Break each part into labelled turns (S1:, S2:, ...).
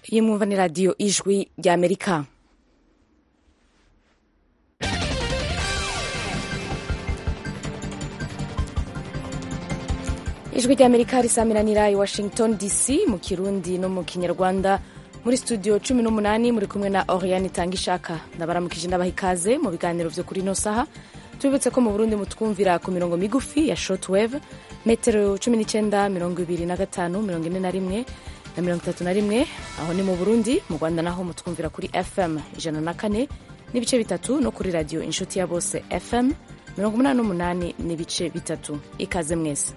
S1: iyi mwumva ni radiyo ijwi ry'amerika ijwi ry'amerika risamiranira i washington dc mu kirundi no mu kinyarwanda muri studio cumi n'umunani muri kumwe na oriane itanga ishaka ndabaramukije ndabaha ikaze mu biganiro vyo kuri ino saha tubibutse ko mu burundi mutwumvira ku mirongo migufi ya shortwave metero cumi n'icyenda mirongo ibiri na gatanu mirongo ine na rimwe na mirongo itatu na rimwe aho ni mu burundi mu rwanda naho mutwumvira kuri fm ijana na kane n'ibice bitatu no kuri radiyo inshuti ya bose fm mirongo umunani n'umunani n'ibice bitatu ikaze mwese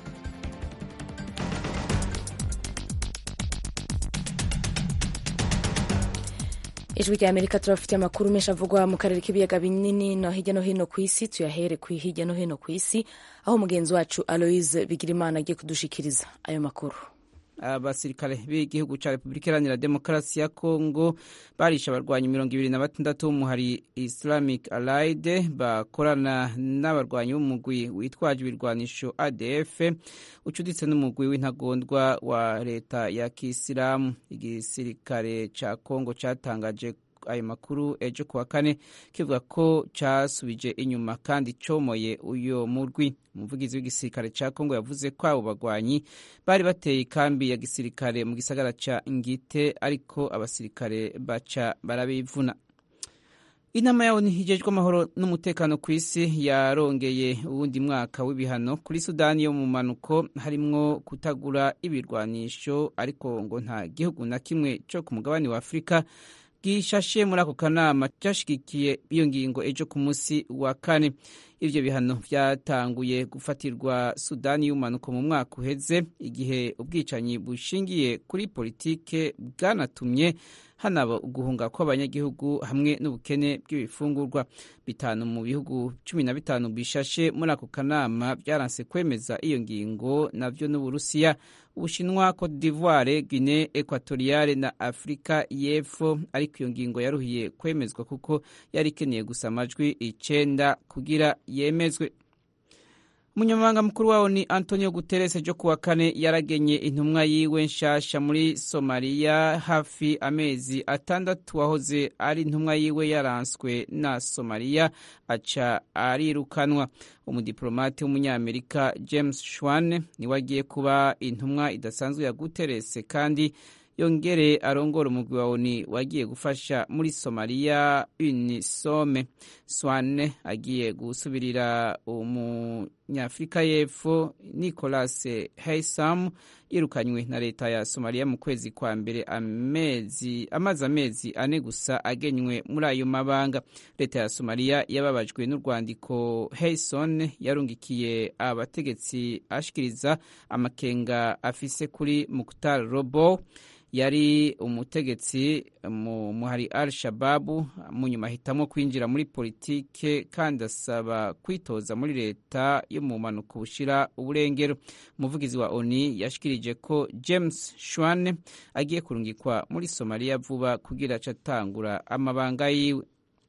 S1: ijwi rya amerika turabafitiye amakuru menshi avugwa mu karere k'ibiyaga binini no hirya no hino ku isi tuyahere ku hirya no hino ku isi aho mugenzi wacu aloise bigirimana agiye kudushikiriza ayo makuru
S2: abasirikare b'igihugu cya repubulika iharanira demokarasi ya kongo barishe abarwanyi mirongo ibiri na batandatu b'umuhari islamic allied bakorana n'abarwanyi b'umugwi witwaje ibirwanisho adf ucuditse n'umugwi w'intagondwa wa leta ya kisilamu igisirikare cya kongo cyatangaje ayo makuru ejo kuwa kane kivuga ko cyasubije inyuma kandi comoye uyo murwi umuvugizi w'igisirikare cya kongo yavuze ko abo bagwanyi bari bateye ikambi ya gisirikare mu gisagara ca ngite ariko abasirikare baca barabivuna inama yawo hijejwe amahoro n'umutekano ku isi yarongeye uwundi mwaka w'ibihano kuri sudani yo mu manuko harimwo kutagura ibirwanisho ariko ngo nta gihugu na kimwe cyo ku mugabane wa afurika gishashe muri ako kanama cyashigikiye iyo ngingo ejo ku munsi wa kane ivyo bihano vyatanguye gufatirwa sudani y'umanuko mu mwaka uheze igihe ubwicanyi bushingiye kuri politike bwanatumye hanaba uguhunga kw'abanyagihugu hamwe n'ubukene bw'ibifungurwa bitanu mu bihugu cumi na bitanu bishashe muri ako kanama byaranse kwemeza iyo ngingo navyo n'uburusiya ubushinwa cote d'ivoire guinee equatoriale na afurika y'epfo ariko iyo ngingo yaruhiye kwemezwa kuko yari ikeneye gusa amajwi icenda kugira yemezwe umunyamabanga mukuru wawo ni antonio guterres ejo kuwa kane yaragenye intumwa yiwe nshasha muri somaliya hafi amezi atandatu wahoze ari intumwa yiwe yaranswe na somaliya aca arirukanwa umudiplomati w'umunyamerika james shwan niwe agiye kuba intumwa idasanzwe ya guterres kandi yongere arongora umugwi wa oni wagiye gufasha muri somaliya unisome swane agiye gusubirira umunyafurika y'epfo nicolas heisam yirukanywe na leta ya somaliya mu kwezi kwa mbere amezi amaze amezi ane gusa agenywe muri ayo mabanga leta ya somaliya yababajwe n'urwandiko heison yarungikiye abategetsi ashikiriza amakenga afise kuri muktar robo yari umutegetsi mu muhari al shababu mu nyuma ahitamo kwinjira muri politike kandi asaba kwitoza muri leta yo mu mpanuka bushira uburengero umuvugizi wa oni yashikirije ko james shwan agiye kurungikwa muri somaliya vuba kugira aca atangura amabanga yiwe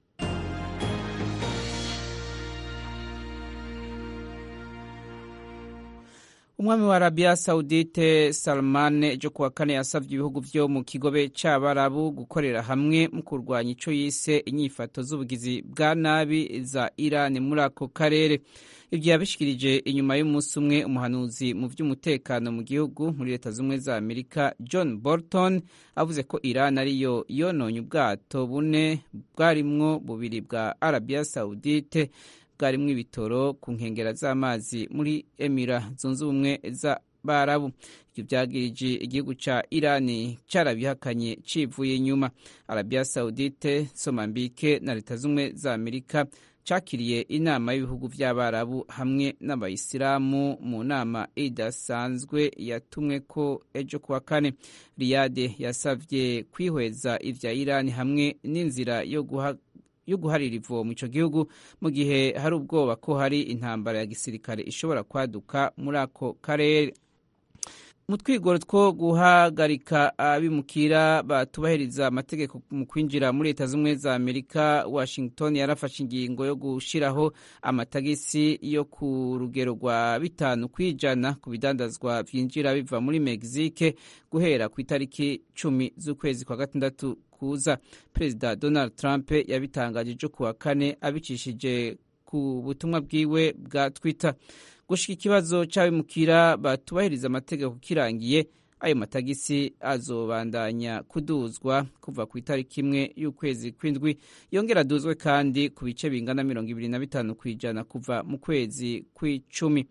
S2: umwami wa arabiya sawudite salman ejo kuwa kane yasabye ibihugu vyo mu kigobe c'abarabu gukorera hamwe mu kurwanya ico yise inyifato z'ubugizi bwa nabi za iran muri ako karere ivyo yabishikirije inyuma y'umunsi umwe umuhanuzi mu vy'umutekano mu gihugu muri leta z'ubumwe za amerika john bolton avuze ko iran ariyo yononye ubwato bune bwarimwo bubiri bwa arabiya sawudite bwarimwo ibitoro ku nkengera z'amazi muri emira zunze ubumwe z'abarabu ibyo byagirije igihugu ca irani carabihakanye civuye inyuma arabiya saudite somambike na leta z'ubumwe za amerika cakiriye inama y'ibihugu vy'abarabu hamwe n'abayisilamu mu nama idasanzwe yatumwe ko ejo kuwa kane riyade yasavye kwihweza ivya irani hamwe n'inzira yo guha yo guharira ivomo ico gihugu mu gihe hari ubwoba ko hari intambara ya gisirikare ishobora kwaduka muri ako karere mu twigoro two guhagarika abimukira batubahiriza amategeko mu kwinjira muri leta z'ubumwe za amerika washington yarafashe ingingo yo gushyiraho amatagisi yo ku rugero rwa bitanu ku ijana ku bidandazwa byinjira biva muri mexique guhera ku itariki cumi z'ukwezi kwa gatandatu kuza perezida donald trump yabitangaje ejo ku wa kane abicishije ku butumwa bwiwe bwa twitter gushika ikibazo c'abimukira batubahiriza amategeko kirangiye ayo matagisi azobandanya kuduzwa kuva ku itariki imwe y'ukwezi kw'indwi yongera aduzwe kandi ku bice bingana mirongo ibiri na bitanu ku ijana kuva mu kwezi kw'icumi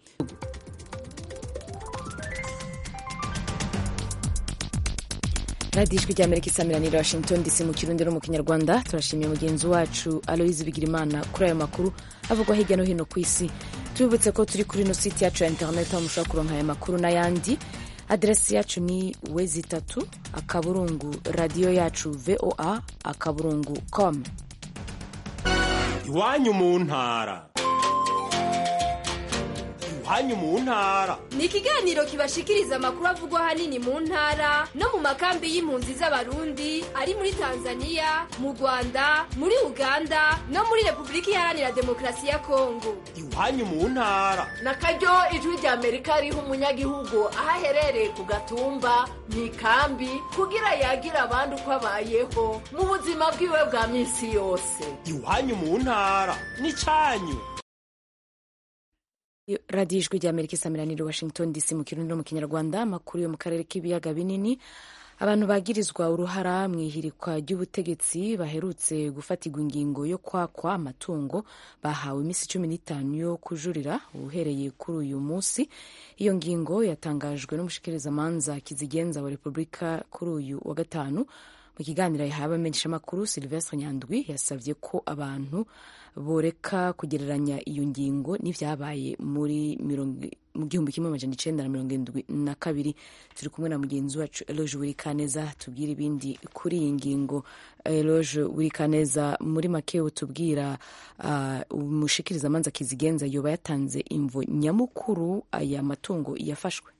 S1: radiyo ijwi ry'amerika isamiranira washington dc mu kirundi no mu kinyarwanda turashimiye mugenzi wacu aloyizi bigirimana kuri ayo makuru avugwa hirya no hino ku isi tubibutse ko turi kuri ino site yacu ya interineti aho mushobora kuronka aya makuru n'ayandi aderesi yacu ni wezi itatu akaburungu radiyo yacu voa akaburungu com
S3: iwanyu mu ntara iwanyu mu ntara
S4: ni ikiganiro kibashikiriza amakuru avugwa ahanini mu ntara no mu makambi y'impunzi z'abarundi ari muri tanzania mu rwanda muri uganda no muri repubulika iharanira demokarasi ya kongo
S3: iwanyu mu ntara
S5: na karyo ijwi rya amerika riha umunyagihugu aho aherereye ku gatumba mu ikambi kugira yagira abandi uko abayeho mu buzima bwiwe bwa minsi yose
S3: iwanyu mu ntara ni cyanyu
S1: radiyo ijwi rya amerika isamiranira washington dc mu kirundi no mu kinyarwanda amakuru yo mu karere k'ibiyaga binini abantu bagirizwa uruhara mu ihirikwa ry'ubutegetsi baherutse gufatirwa ingingo yo kwakwa amatungo bahawe iminsi cumi n'itanu yo kujurira uhereye kuri uyu munsi iyo ngingo yatangajwe n'umushikirizamanza kizigenza wa repubulika kuri uyu wa gatanu mu kiganiro yahawe abamenyeshamakuru silvestre nyandwi yasabye ko abantu boreka kugereranya iyo ngingo n'ibyabaye muri mu gihumbi kimwe amajana icenda na mirongo irindwi na kabiri turi kumwe na mugenzi wacu eloge wirikaneza tubwira ibindi kuri iyi ngingo eloge wirikaneza muri make utubwira uh, umushikirizamanza kizigenza yoba yatanze imvo nyamukuru aya matungo yafashwe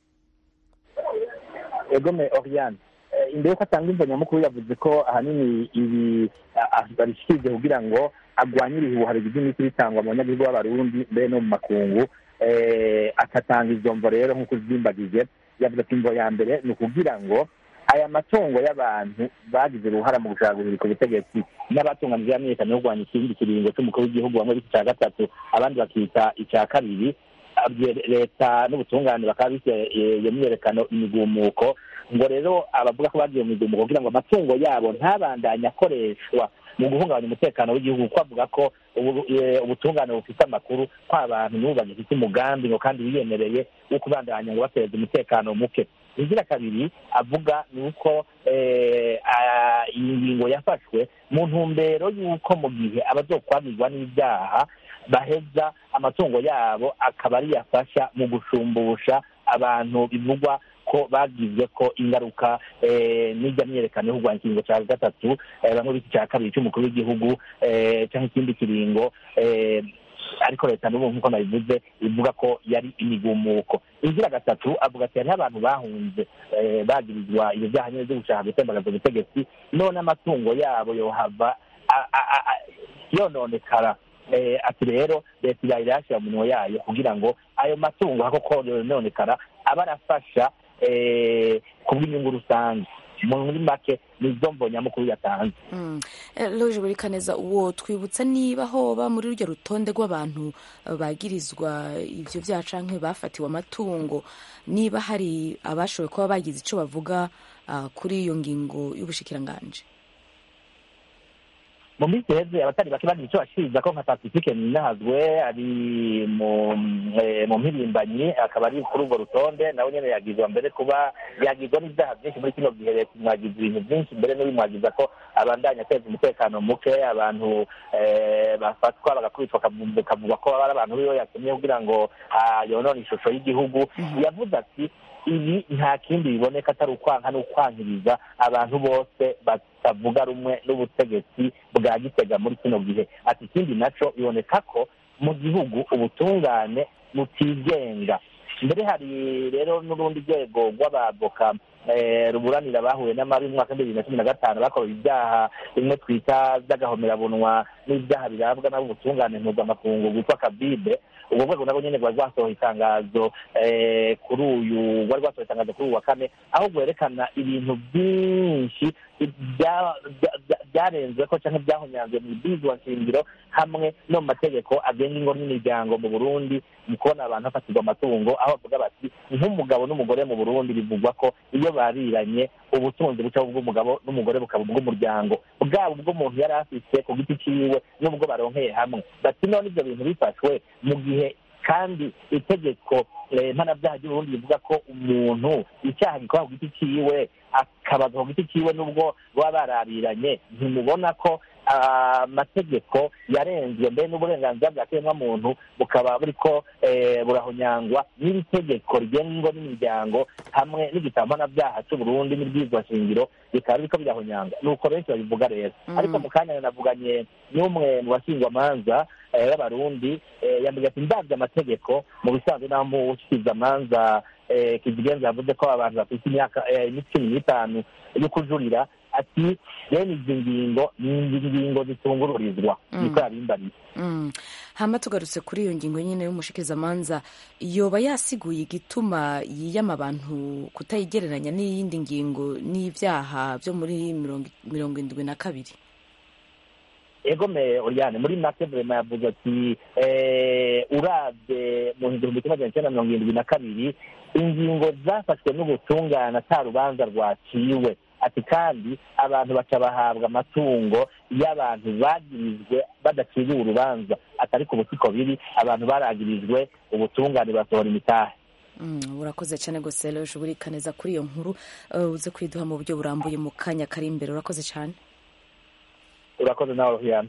S6: egome oriane imbere yuko atanga imvo nyamukuru yavuze ko ahanini ibi babishyikirije kugira ngo agwanyire ibihuha bigize imiti bitangwa mu banyagihugu b'abarundi mbere no mu makungu agatanga izo mvo rero nk'uko uzimbagije yavuze ko imvo ya mbere ni ukugira ngo aya matungo y'abantu bagize uruhara mu gushaka guhirika ubutegetsi n'abatunganije yamenyekanye yo kurwanya ikindi kiringo cy'umukuru w'igihugu bamwe bita icya gatatu abandi bakita icya kabiri leta n'ubutungane bakaba bise iyo myiyerekano imigumuko ngo rero abavuga ko bagiye mu migumuko kugira ngo amatungo yabo ntabandanye akoreshwa mu guhungabanya umutekano w'igihugu kuko avuga ko ubutungane bufite amakuru ko abantu n'ubu bagifite umugambi ngo kandi biyemereye wo kubandanya ngo bateza umutekano muke inzira kabiri avuga ni uko iyi ngingo yafashwe mu ntumbero y'uko mu gihe abazokwagirwa n'ibyaha baheza amatungo yabo akaba ariyafasha mu gushumbusha abantu bivugwa ko bagize ko ingaruka n'ijya myerekano yo kurwanya ikiringo cya gatatu bamwe bita icya kabiri cy'umukuru w'igihugu cyangwa ikindi kiringo ariko leta n'ubu nk'uko nabivuze ivuga ko yari imigumuko inzira gatatu avuga ati hariho abantu bahunze bagirizwa ibyo byaha nyine byo gushaka gutembagaza ubutegetsi none amatungo yabo yohava yononekara ati rero leta ibaye irayashyira mu minwa yayo kugira ngo ayo matungo koko yononekara aba arafasha ku bw'inyungu rusange muri make nizo mbonyamukuru yatanze
S1: loje buri kaneza uwo twibutsa niba hoba muri rujya rutonde rw'abantu bagirizwa ibyo byaha canke bafatiwe amatungo niba hari abashoboye kuba bagize icyo bavuga kuri iyo ngingo y'ubushikiranganje
S6: mu minsi iheze abatari bake bagira icyo bashiriza ko nka pacifique ninahazwe ari mu mpirimbanyi akaba ari kuri urwo rutonde nawe nyine yagizwa mbere kuba yagizwa n'ibyaha byinshi muri kino gihe leta imwagiza ibintu byinshi mbere n'ibimwagiza ko abandanya ateza umutekano muke abantu bafatwa bagakubitwa bakavugwa ko ari abantu biwe yatumye kugira ngo yonone ishusho y'igihugu yavuze ati ibi nta kindi biboneka atari ukwanka n'ukwankiriza abantu bose batavuga rumwe n'ubutegetsi bwa gitega muri kino gihe ati ikindi nacyo biboneka ko mu gihugu ubutungane butigenga mbere hari rero n'urundi rwego rw'abavoka ruburanira abahuye n'amabi mu mwaka w'ibihumbi bibiri na cumi na gatanu bakorewe ibyaha bimwe twita by'agahomerabunwa n'ibyaha birabwa n'ubutungane mpuzamakungu bwitwa kabide ubwo rwego nabwo nyine rwari rwasohoye itangazo kuri uyu rwari rwasohoye itangazo kuri uyu wa kane aho rwerekana ibintu byinshi byarenze ko cyangwa byahonyanzwe mu ibizwa nshingiro hamwe no mu mategeko agenga ingo n'imiryango mu burundi mu kubona abantu hafatirwa amatungo aho bavuga bati nk'umugabo n'umugore mu burundi bivugwa ko iyo bariranye ubutunzi buca bw'umugabo n'umugore bukaba ubw'umuryango bwaba ubw'umuntu yari afite ku giti ciwe n'ubwo baronkeye hamwe bati none ibyo bintu bifashwe mu gihe kandi itegeko mpanabyaha ry'uburundi rivuga ko umuntu icyaha gikora ku giti ciwe akabazwa ku giti ciwe n'ubwo baba barabiranye ntimubona ko amategeko yarenzwe mbere n'uburenganzira bwa kiremwamuntu bukaba buriko burahonyangwa n'iri tegeko rigenga ingo n'imiryango hamwe n'igitabo mpanabyaha cy'uburundi n'ibwirizwa shingiro bikaba biriko birahonyanga ni uko benshi babivuga rero ariko mu kanya navuganye n'umwe mu basingwamanza b'abarundi yambwiye ati ndabye amategeko mu bisanzwe naho mu amanza kizigenza yavuze ko abantu bafite imyaka cumi n'itanu yo kujurira ati bene izi ngingo ni ingingo zitungururizwa niko yabimbariye
S1: hama tugarutse kuri iyo ngingo nyine y'umushikizamanza yoba yasiguye igituma yiyama abantu kutayigereranya n'iyindi ngingo n'ibyaha byo muri mirongo indwi na kabiri
S6: egome oriane muri make vrema yavuze ati urabye mu igihumbi kimwe magana cyenda mirongo irindwi na kabiri ingingo zafashwe n'ubutungane ata rubanza rwaciwe ati kandi abantu baca bahabwa amatungo y'abantu bagirizwe badaciriwe urubanza atari ku butiko biri abantu baragirijwe ubutungane basohora imitahe
S1: urakoze cyane rwose rero ushobora neza kuri iyo nkuru uze kwiduha mu buryo burambuye mu kanya kari imbere urakoze cyane
S6: urakoze nawe ruhiyana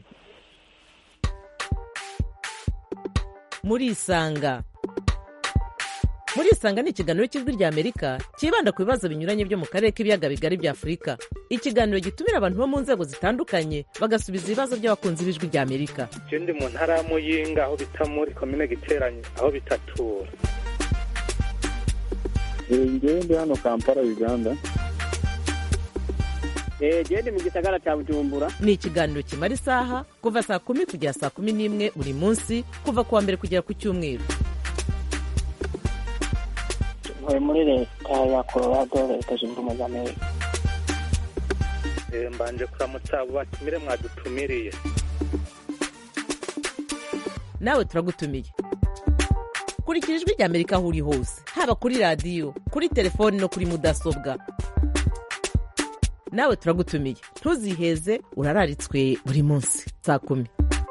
S7: murisanga murisanga ni ikiganiro cy'ijwi rya amerika cyibanda ku bibazo binyuranye byo mu karere k'ibiyaga bigari bya afurika ikiganiro gitumira abantu bo mu nzego zitandukanye bagasubiza ibibazo by'abakunzi b'ijwi rya amerika
S8: icyo ndi mu ntara ya muyinga aho bita muri komine giteranye aho bitatura
S9: ngewe ndi hano kampala uganda
S10: genda mu gisagara cya bujumbura
S7: ni ikiganiro kimara isaha kuva saa kumi kugera saa kumi n'imwe buri munsi kuva ku wa mbere kugera ku cyumweru
S10: ntuye muri leta ya colorado leta zunze ubumwe za amerika
S8: mbanje kuramutsa abo batumire mwadutumiriye
S7: nawe turagutumiye kurikira ijwi rya amerika aho uri hose haba kuri radiyo kuri telefoni no kuri mudasobwa nawe turagutumiye ntuziheze urararitswe buri munsi saa kumi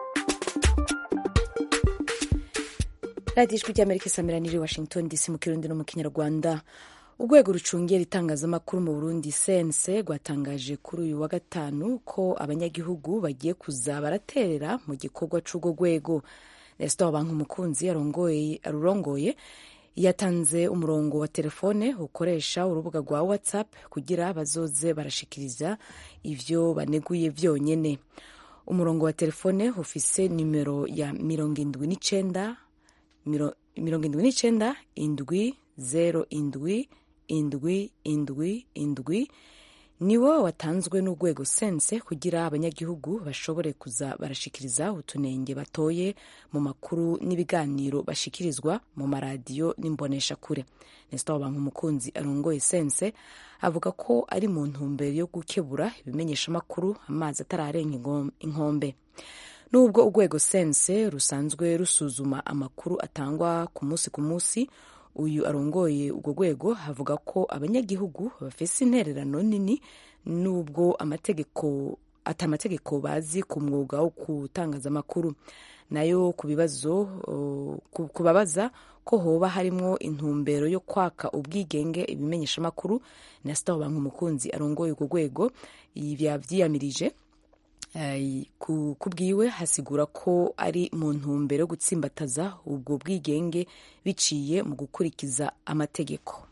S1: radiyo ijwi ry'amerika isamiraniye washington dc mu kirundi no mu kinyarwanda urwego rucungera itangazamakuru mu burundi sense rwatangaje kuri uyu wa gatanu ko abanyagihugu bagiye kuza baraterera mu gikorwa cy'urwo rwego nestor bankumukunzi arurongoye yatanze umurongo wa telefone ukoresha urubuga rwa whatsapp kugira bazoze barashikiriza ivyo baneguye vyonyene umurongo wa telefone ufise nimero ya mirongo indwi n'icenda mirongo indwi n'icenda indwi zero indwi indwi indwi indwi niwo watanzwe n'urwego sense kugira abanyagihugu bashobore kuza barashikiriza utunenge batoye mu makuru n'ibiganiro bashikirizwa mu maradiyo n'imboneshakure nestor bankumukunzi arongoye sense avuga ko ari mu ntumbero yo gukebura ibimenyeshamakuru amazi atararenga inkombe nubwo urwego sense rusanzwe rusuzuma amakuru atangwa ku munsi ku munsi uyu arongoye urwo rwego avuga ko abanyagihugu bafise intererano nini nubwo amategeko ati amategeko bazi ku mwuga wo gutangaza amakuru nayo ku bibazo kubabaza ko hoba harimwo intumbero yo kwaka ubwigenge ibimenyeshamakuru na sitaho umukunzi arongoye urwo rwego yavyiyamirije ku bwiwe hasigura ko ari mu ntumbero yo gutsimbataza ubwo bwigenge biciye mu gukurikiza amategeko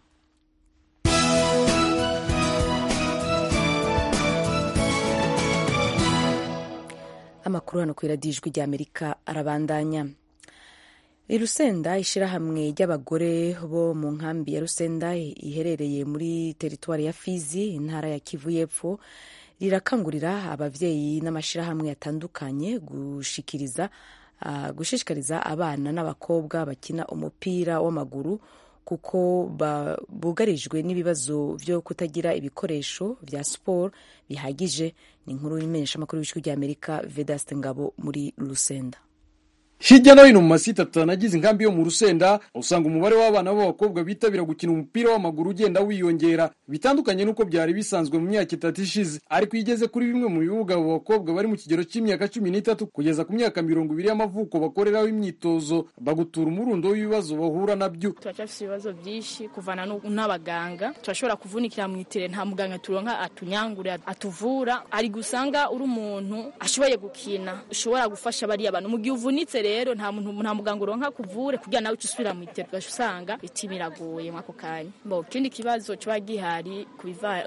S1: amakuru hano ku iradiyo ijwi rya amerika arabandanya i rusenda ishyirahamwe ry'abagore bo mu nkambi ya rusenda iherereye muri teritwari ya fizi intara ya kivu y'epfo rirakangurira ababyeyi n'amashyirahamwe atandukanye gushikiriza uh, gushishikariza abana n'abakobwa bakina umupira w'amaguru kuko bugarijwe n'ibibazo byo kutagira ibikoresho bya siporo bihagije ni inkuru y'imenyeshamakuru y'ijwi ry'amerika vedaste ngabo muri rusenda
S11: hirya no hino mu masite atanu agize inkambi yo mu rusenda usanga umubare w'abana b'abakobwa bitabira gukina umupira w'amaguru ugenda wiyongera bitandukanye n'uko byari bisanzwe mu myaka itatu ishize ariko iyo ugeze kuri bimwe mu bibuga abo bakobwa bari mu kigero cy'imyaka cumi n'itatu kugeza ku myaka mirongo ibiri y'amavuko bakoreraho imyitozo bagutura umurundo w'ibibazo bahura nabyo
S12: turacyafite ibibazo byinshi kuvana n'abaganga turashobora kuvunikira mu itere nta muganga turonka atunyangure atuvura ari gusanga uri umuntu ashoboye gukina ushobora gufasha bariya bantu mu gihe uvunitse rero nta muntu nta muganga uronka kuvure kugira nawe usubira mu iterwa usanga biti biragoye mwako kanya bo ikindi kibazo kiba gihari ku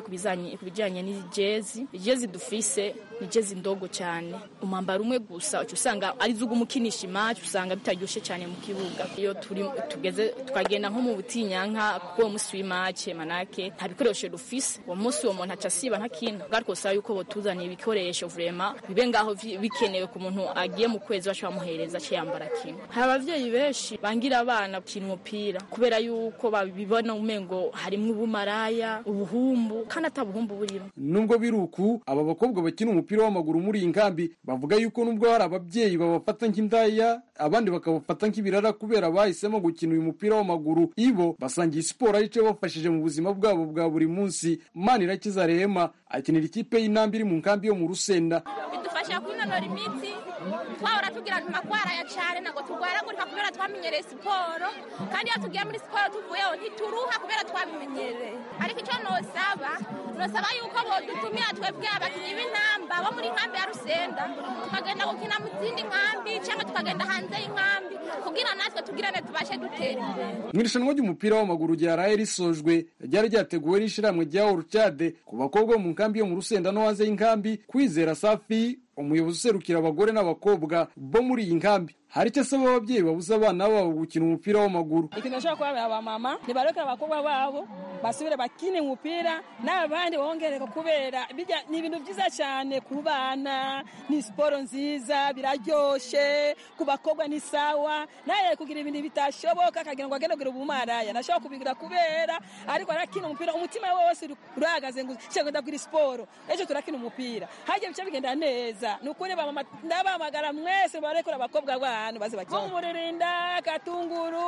S12: bijanye n'ijezi ijezi dufise ni jezi ndogo cyane umwambaro umwe gusa uca usanga ari zo umukinisha imaci usanga bitaryoshe cyane mu kibuga iyo turi tugeze tukagenda nko mu butinyanka kuko uwo munsi w'imaci manake nta bikoresho dufise uwo munsi uwo muntu aca asiba ntakina ariko usaba yuko botuzaniye ibikoresho vrema bibe ngaho bikenewe ku muntu agiye mu kwezi baca bamuhereza yambara kimwe hari abavyeyi benshi bangira abana gukina umupira kubera yuko babibona umengo harimwo ubumaraya ubuhumbu kandi ata buhumbu burimo
S11: nubwo biri uku aba bakobwa bakina umupira w'amaguru muri iyi nkambi bavuga yuko nubwo hari ababyeyi babafata nk'indaya abandi bakabafata nk'ibirara kubera bahisemo gukina uyu mupira w'amaguru ibo basangiye siporo ari cyo bafashije mu buzima bwabo bwa buri munsi manirakiza rehema akinira ikipe y'intambi iri mu nkambi yo mu rusenda
S13: bidufasha kwinonora imitsi twahora tugira tumakwara cyane ntabwo turwaragurika kubera twamenyereye siporo kandi iyo tugiye muri siporo tuvuyeho ntituruha kubera twabimenyereye ariko icyo nosaba nosaba yuko bodutumira twebwe abakinnyi b'intamba bo muri nkambi ya rusenda tukagenda gukina mu zindi nkambi cyangwa tukagenda hanze y'inkambi kugira natwe tugirane tubashe dutera imbere
S11: mu irushanwa ry'umupira w'amaguru ryaraye risojwe ryari ryateguwe n'ishyirahamwe rya orucade ku bakobwa bo mu nkambi yo mu rusenda no hanze y'inkambi kwizera safi umuyobozi userukira abagore n'abakobwa bo muri iyi nkambi hari icyo asaba ababyeyi babuza abana babo gukina umupira w'amaguru
S14: ikintu nashobora kubabera abamama ntibarekere abakobwa babo basubire bakine umupira n'abandi bongereka kubera ni ibintu byiza cyane ku bana ni siporo nziza biraryoshe ku bakobwa ni sawa nawe kugira ibintu bitashoboka akagira ngo agende kugira ubumaraya nashobora kubigira kubera ariko arakina umupira umutima wose urahagaze ngo cyangwa ndabwira siporo ejo turakina umupira hajya bice bigenda neza ni ukuri ndabamagara mwese barekura abakobwa babo baze bakina muririnda katunguru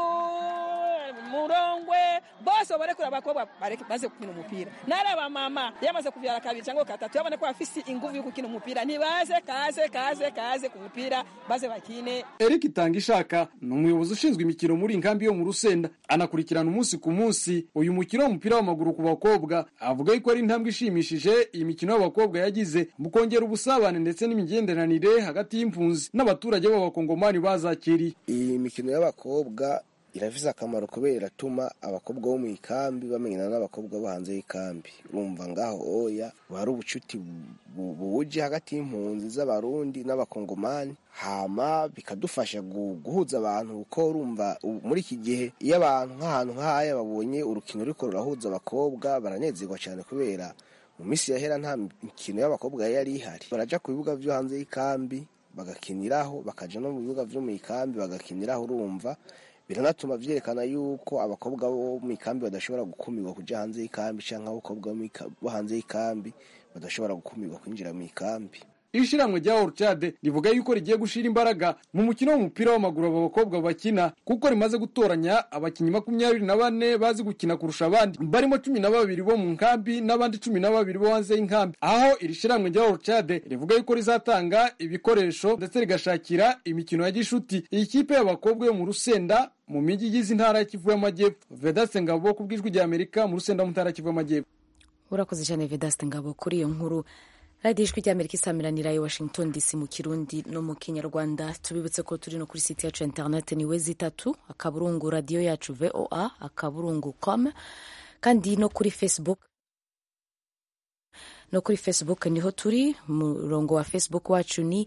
S14: murongwe bose barekura abakobwa baze gukina umupira nari abamama yamaze kuvyara kabiri cyangwa gatatu yabona ko bafise inguvu yo gukina umupira nibaze kaze kaze kaze ku mupira baze bakine
S11: Eric Itangishaka ni umuyobozi ushinzwe imikino muri inkambi yo mu Rusenda anakurikirana umunsi ku munsi uyu mukino w'umupira w'amaguru ku bakobwa avuga yuko ari intambwe ishimishije iyi mikino y'abakobwa yagize mu kongera ubusabane ndetse n'imigenderanire hagati y'impunzi n'abaturage b'abakongomani bazakiriye
S15: iyi mikino y'abakobwa irafise akamaro kubera iratuma abakobwa bo mu ikambi bamenyana n'abakobwa bo hanze y'ikambi urumva ngaho oya hari ubucuti buje hagati y'impunzi z'abarundi n'abakongomani hama bikadufasha guhuza abantu kuko urumva muri iki gihe iyo abantu nk'ahantu nk'ahaya babonye urukino ruriko rurahuza abakobwa baranezerwa cyane kubera mu minsi yahera nta mikino y'abakobwa yari ihari baraja ku bibuga vyo hanze y'ikambi bagakiniraho bakaja no mu bibuga vyo mu ikambi bagakiniraho urumva biranatuma vyerekana yuko abakobwa bo mu ikambi badashobora gukumirwa kuja hanze y'ikambi canke abakobwa bo hanze y'ikambi badashobora gukumirwa kwinjira mu ikambi
S11: ishiramwe rya Orchade rivuga yuko rigiye gushira imbaraga mu mukino w'umupira w'amaguru aba bakobwa bakina kuko rimaze gutoranya abakinnyi makumyabiri na bane bazi gukina kurusha abandi barimo cumi na babiri bo mu nkambi n'abandi cumi na babiri bo hanze y'inkambi aho iri shiramwe rya Orchade rivuga yuko rizatanga ibikoresho ndetse rigashakira imikino ya gishuti iyi kipe y'abakobwa yo mu Rusenda mu mijyi igize intara y'Kivu y'Amajyepfo Vedaste Ngabo ku bw'ijwi rya Amerika mu Rusenda mu ntara y'Kivu y'Amajyepfo
S1: urakoze cyane Vedaste Ngabo kuri iyo nkuru radiyo ijwi ry'amerika isamiranira i washington dc mu kirundi no mu kinyarwanda tubibutse ko turi no kuri site yacu ya interineti ni we zitatu akaburungu radiyo yacu voa akaburungu com kandi no kuri facebook no kuri facebook niho turi umurongo wa facebook wacu ni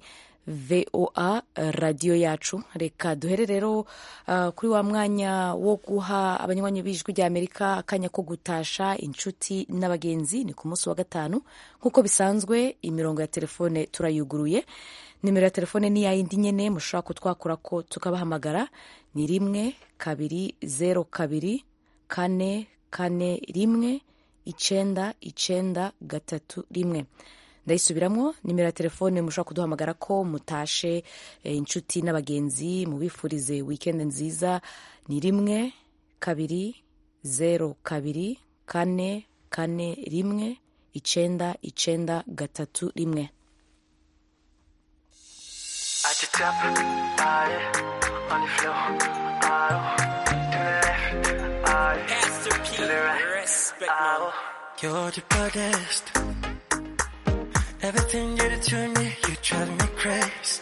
S1: voa radiyo yacu reka duhere rero uh, kuri wa mwanya wo guha abanywanyi b'ijwi rya amerika akanya ko gutasha inshuti n'abagenzi ni ku munsi wa gatanu nk'uko bisanzwe imirongo ya telefone turayuguruye nimero ya telefone ni yayindi nyene mushobora kutwakura ko tukabahamagara ni rimwe kabiri zero kabiri kane kane rimwe icenda icenda gatatu rimwe ndayisubiramwo nimero ya telefone mushobora kuduhamagara ko mutashe e, inshuti n'abagenzi mubifurize weekend nziza ni rimwe kabiri zero kabiri kane kane rimwe icenda icenda gatatu rimwe
S16: At the top, aye, on the floor, aye, to the left, aye, Pastor P, to the right, respect, aye. You're the baddest. Everything you do to me, you drive me crazy.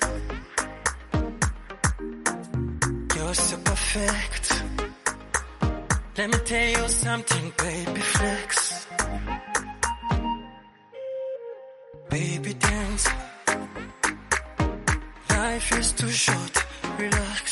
S16: You're so perfect. Let me tell you something, baby flex. Baby dance. Life is too short, relax.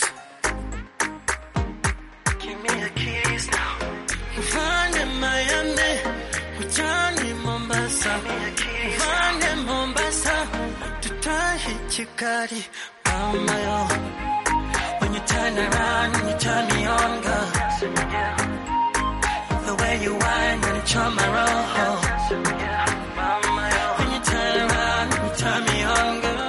S16: Give me the keys now. Mfanye Miami, mchani Mombasa. Mfanye Mombasa, tutahi Chikari, mama yo. When you turn around, you turn me on, girl. The way you whine when you charm my roll. Mama yo. When you turn around, you turn me on, girl.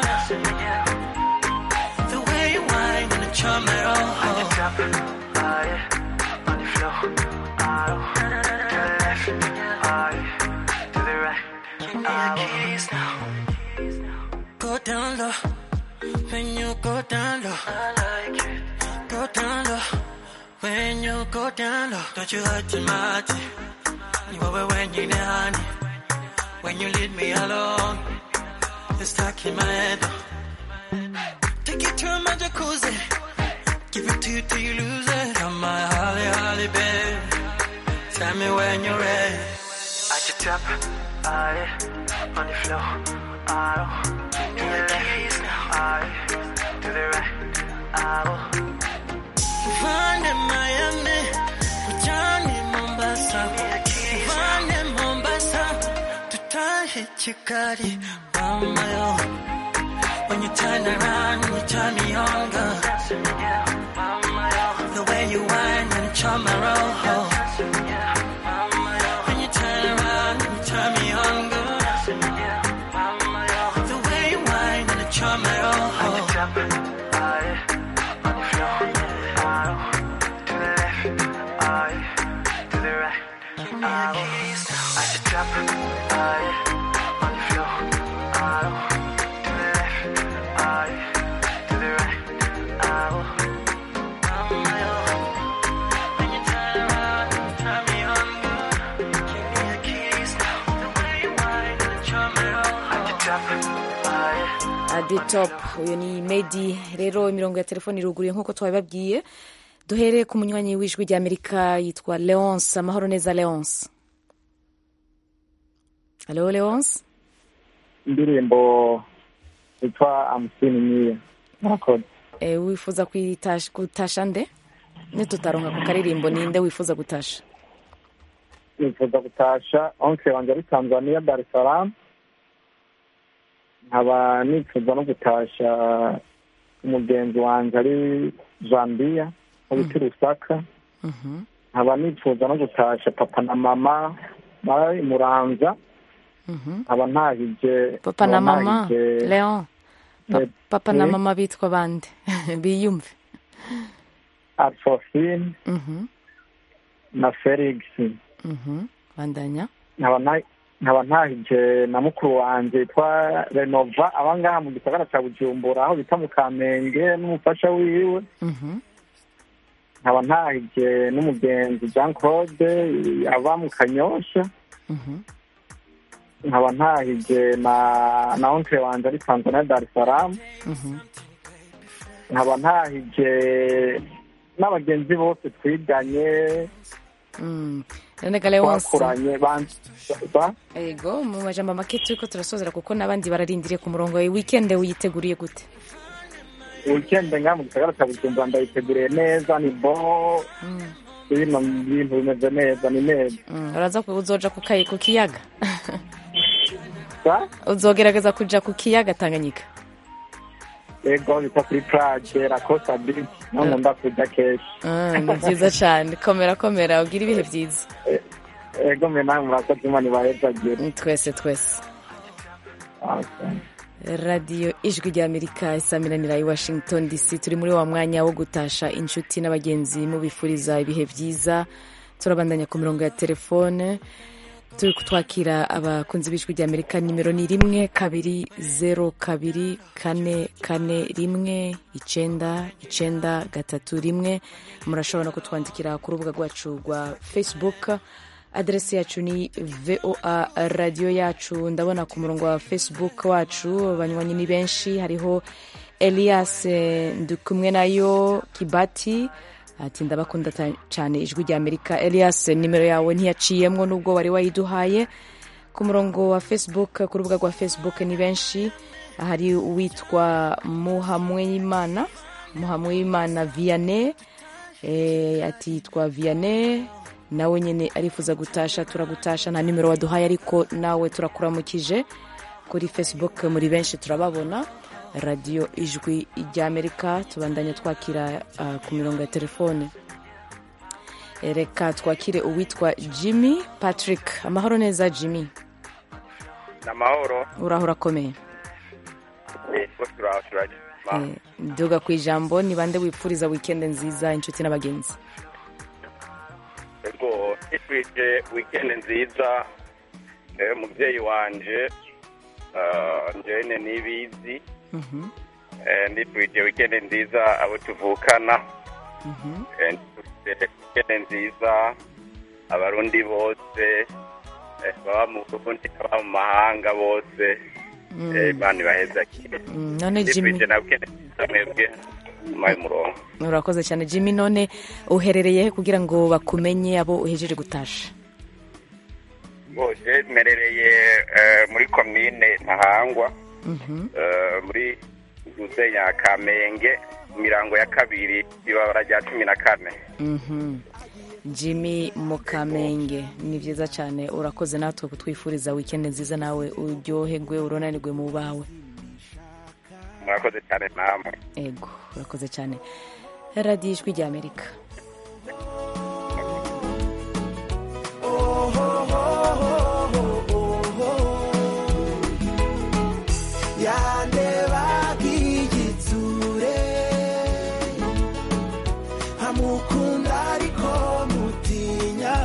S16: The way you whine when you charm my roll. On the top, aye, on the floor, aye, to the left, aye, to the right. Give me your keys now. Go down low, when you go down low. I like it. Go down low, when you go down low. Don't you hurt your mind. You over when you're down. When you leave me alone, it's stuck in my head. Take you to my jacuzzi. Give it to you till you lose it. Come my holly, holly, babe. Tell me when you're ready. At the top, aye, on the floor, aye, to the left, aye, to the right, aye. Find in Miami, Johnny Mombasa. Find in Mombasa, to tie Chikari, mama yo. When you turn around, you turn me on, girl. The way you whine and charm my roll. When you turn around, you turn me on, girl. The way you whine and charm my roll. On the top, aye, on the floor, aye, to the left, aye, to the right, aye. At the top, aye, on the floor, aye, to the left, aye, to the right, aye. When you turn around, you turn me on, girl. Give me the keys now. The way you whine and charm my roll. At the top, aye.
S1: adi top uyu ni medi rero imirongo ya telefoni iruguruye nk'uko twabibabwiye duhere ku munywanyi w'ijwi rya amerika yitwa leonce amahoro neza leonce halo leonce
S6: indirimbo yitwa amusini nyiya murakoze
S1: e, wifuza kuyitasha- gutasha nde nitutaronka ku karirimbo ninde wifuza gutasha
S6: nifuza gutasha onse wanjye ari tanzania dar es salaam nkaba nifuza no gutasha umugenzi wanjye ari zambia mu biti rusaka nkaba nifuza no gutasha papa na mama bari muranza nkaba ntahije
S1: papa na
S6: nkaba
S1: mama
S6: ntahije-
S1: leon Pa-
S6: Eh,
S1: papa na
S6: eh,
S1: mama bitwa bande biyumve
S6: alphonsine
S1: Mhm,
S6: na felix
S1: mhm. bandanya
S6: nkaba nta- nkaba ntahije na mukuru wanjye yitwa renova aba ngaha mu gisagara cya bujumbura aho bita mu kamenge n'umufasha wiwe
S1: Mhm.
S6: nkaba ntahije n'umugenzi jean claude aba mu kanyosha
S1: Mhm.
S6: nkaba ntahije na na oncle wanjye ari tanzania dar es salaam
S1: Mhm.
S6: nkaba ntahije n'abagenzi bose twiganye
S1: Mm. none gale wonse
S6: twakuranye ban- ba-
S1: ego mu majambo make turiko turasozera kuko n'abandi bararindiriye ku murongo wawe weekend uyiteguriye gute
S6: weekend nga mu gisagara cya bujumbura ndayiteguriye neza ni bo bino bintu bimeze neza ni neza
S1: Mm, uraza ku- uzoja ku kayi- ku kiyaga
S6: Ba?
S1: uzogerageza kuja ku kiyaga tanganyika
S6: ego bita kuri plage la costa beach no nkunda kuja kenshi
S1: Ah, ni byiza cyane komera komera ugira ibihe byiza
S6: ego mwe nawe murakoze imana ibahezagire
S1: twese twese radiyo ijwi ry'amerika isamiranira i washington dc turi muri wa mwanya wo gutasha inshuti n'abagenzi mubifuriza ibihe byiza turabandanya ku mirongo ya telefone turi kutwakira abakunzi b'ijwi ry'amerika nimero ni rimwe kabiri zeru kabiri kane kane rimwe icenda icenda gatatu rimwe murashobora no kutwandikira ku rubuga rwacu rwa facebook aderesi yacu ni voa radiyo yacu ndabona ku murongo wa facebook wacu abanywanyi ni benshi hariho elias eh, ndikumwe nayo kibati ati ndabakunda ta- cyane ijwi rya amerika elias nimero yawe ntiyaciyemwo nubwo wari wayiduhaye ku murongo wa facebook ku rubuga rwa facebook ni benshi hari uwitwa muhamweyimana muhamweyimana vianney eh, ati yitwa vianney nawe nyine arifuza gutasha turagutasha nta nimero waduhaye ariko nawe turakuramukije kuri facebook muri benshi turababona radiyo ijwi ry'amerika tubandanya twakira ah, ku mirongo ya telefone Eh, reka twakire uwitwa jimmy patrick amahoro neza jimmy
S17: ni amahoro
S1: uraho urakomeye
S17: yego turaho turajya
S1: Eh, duga ku ijambo ni bande wipfuriza wikendi nziza inshuti n'abagenzi
S17: yego twifurije wikendi nziza eh, umubyeyi wanje ah, njene nibizi
S1: Mhm,
S17: Eh, ndifurije wikendi nziza abo tuvukana
S1: mhm.
S17: Eh, ndifurije wikendi nziza abarundi bose eh, baba mu burundi n'ababa mu mahanga bose
S1: Mm.
S17: Eh, imana ibahezakire
S1: Mm, none Jimmy
S17: ndifurije na wikendi nziza mwebwe mumaye umurongo
S1: urakoze cyane jimmy none uherereye he kugira ngo bakumenye abo uhejeje gutasha
S17: bose merereye eh, muri komine ntahangwa
S1: Mhm.
S17: eh, muri gusenya kamenge mirango ya kabiri ibabara rya cumi na kane
S1: Mhm. jimmy mukamenge ni byiza cyane urakoze natwe kutwifuriza wikendi nziza nawe uryoherwe uronanirwe mu bawe
S17: murakoze cyane namwe
S1: ego urakoze cyane radiyo ijwi rya amerika
S16: yandebaga igitsure amukunda ariko mutinya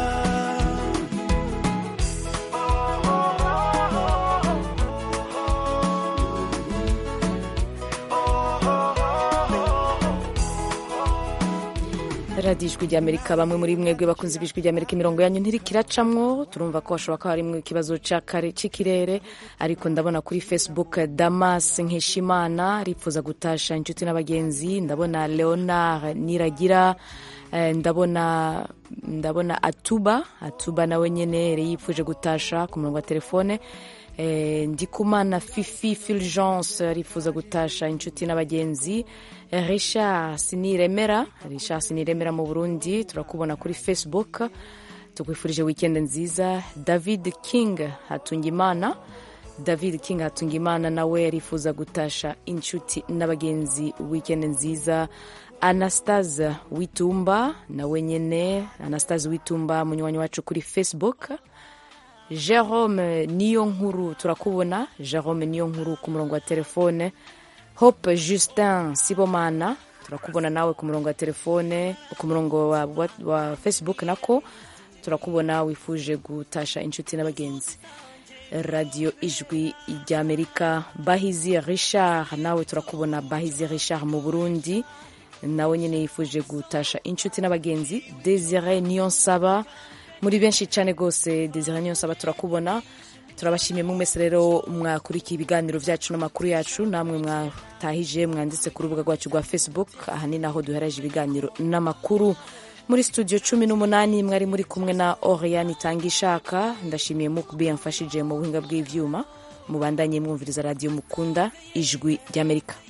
S1: radiyo ijwi rya amerika bamwe muri mwebwe bakunze b'ijwi rya amerika imirongo yanyu ntirikiracamwo turumva ko hashobora kuba harimo ikibazo c'akare- c'ikirere ariko ndabona kuri facebook damas nkeshimana arifuza gutasha inshuti n'abagenzi ndabona leonard niragira eh, ndabona ndabona atuba atuba nawe nyene yari yifuje gutasha ku murongo wa telefone Eh, ndikumana fifi fulgence arifuza gutasha inshuti n'abagenzi Eh, richard siniremera richard siniremera mu burundi turakubona kuri facebook tukwifurije weekend nziza david king hatungimana david king hatungimana nawe arifuza gutasha inshuti n'abagenzi weekend nziza anastase witumba nawe nyene anastase witumba munywanyi wacu kuri facebook jerome niyo nkuru turakubona jerome niyo nkuru ku murongo wa telefone hope justin sibomana turakubona nawe ku murongo wa telefone ku murongo wa, wa, wa facebook nako turakubona wifuje gutasha inshuti n'abagenzi radiyo ijwi ry'amerika bahizi richard nawe turakubona bahizi richard mu burundi nawe nyine yifuje gutasha inshuti n'abagenzi desire niyonsaba muri benshi cyane rwose desire niyonsaba turakubona turabashimiye mu mwese rero mwakurikiye ibiganiro byacu n'amakuru yacu namwe mwatahije mwanditse ku rubuga rwacu rwa facebook aha ni naho duhereje ibiganiro n'amakuru muri studio cumi n'umunani mwari muri kumwe na oriane itanga ishaka ndashimiye mukubi yamfashije mu buhinga bw'ivyuma mubandanye mwumviriza radiyo mukunda ijwi ry'amerika